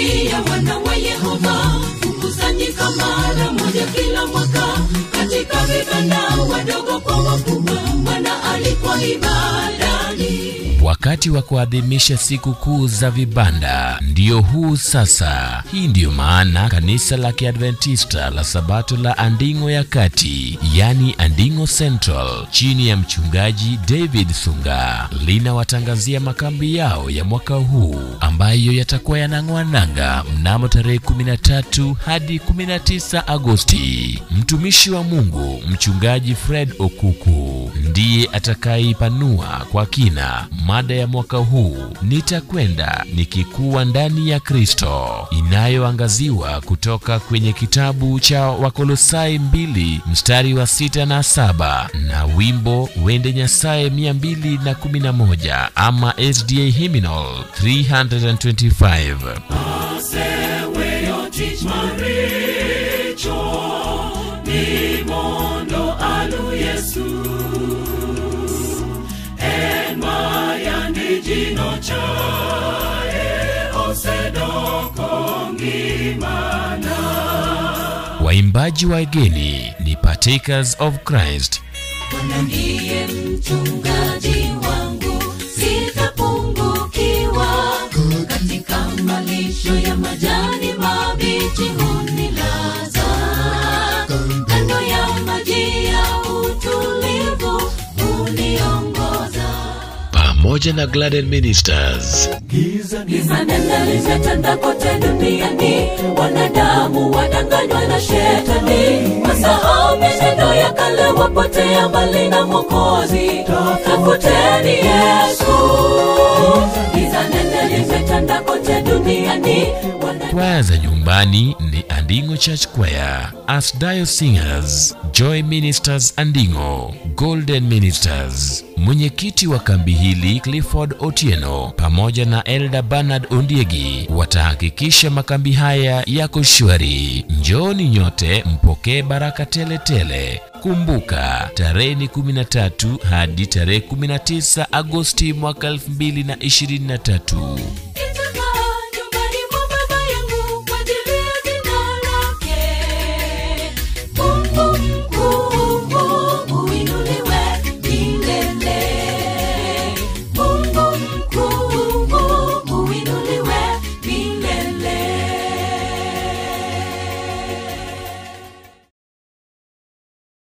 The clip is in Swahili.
kambi ya wana wa Yehova hukusanyika mara moja kila mwaka katika vibanda, wadogo kwa wakubwa. Bwana alikuwa ibadani. Wakati wa kuadhimisha siku kuu za vibanda ndio huu sasa. Hii ndiyo maana kanisa la Kiadventista la Sabato la Anding'o ya Kati, yani Anding'o Central, chini ya mchungaji David Sunga linawatangazia makambi yao ya mwaka huu ambayo yatakuwa yanang'oa nanga mnamo tarehe 13 hadi 19 Agosti. Mtumishi wa Mungu mchungaji Fred Okuku ndiye atakayeipanua kwa kina mada ya mwaka huu nitakwenda nikikuwa ndani ya Kristo, inayoangaziwa kutoka kwenye kitabu cha Wakolosai mbili mstari wa sita na saba na wimbo Wende Nyasaye 211 ama SDA Hymnal 325. Aseweyo tich maricho ni mondo alu Yesu en mayandi jino chae osedoko ngimana Waimbaji wageni ni Partakers of Christ Bwana ndiye mchungaji wangu, sitapungukiwa. Katika malisho ya majani mabichi hunilaza, kando ya maji ya utulivu huniongoza. pamoja na Gladden Ministers. Giza nene limetanda kote duniani, wanadamu wadanganywa na shetani, wasahau mitendo ya kale, wapotea mbali na Mwokozi. Tafuteni Yesu. Giza nene limetanda kote duniani, wana Kwaya za nyumbani ni Anding'o Church Choir, Asdayo Singers, Joy Ministers Anding'o, Golden Ministers. Mwenyekiti wa kambi hili Clifford Otieno pamoja na Elder Bernard Ondiegi watahakikisha makambi haya yako shwari. Njooni nyote mpokee baraka tele tele. Kumbuka tarehe ni 13 hadi tarehe 19 Agosti mwaka 2023.